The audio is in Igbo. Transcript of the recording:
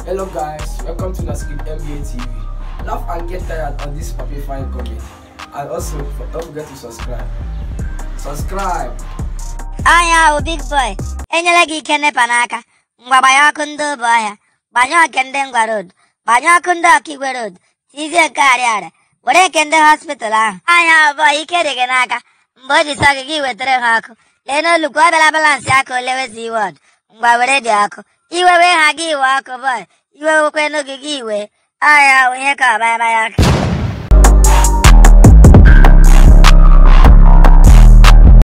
Hello guys, welcome to Naskip NBA TV. Laugh and get tired on this puppy fine comedy. And also, don't forget to subscribe. Subscribe! anya ahụ big boy enyela gị ike nepa n'aka ngwa gbanye ọkụ ndị obe ọhịa gbanye ọkụ ndị ngwa road gbanye ọkụ ndị ọkaigwe road tizie nke arịarịa were nke ndị hospital ahụ anya ahụ bọọ ike dị gị n'aka mgbe o ji sọ gị gị wetara ha ọkụ lee n'olukwu ọ bịala balansị aka ole wezi wọd ngwa were dị ọkụ iwe wee ha gị iwe ọkụ bọị iwe wekwenu gị gị iwe anya ahụ ihe ka ọbaya baya aka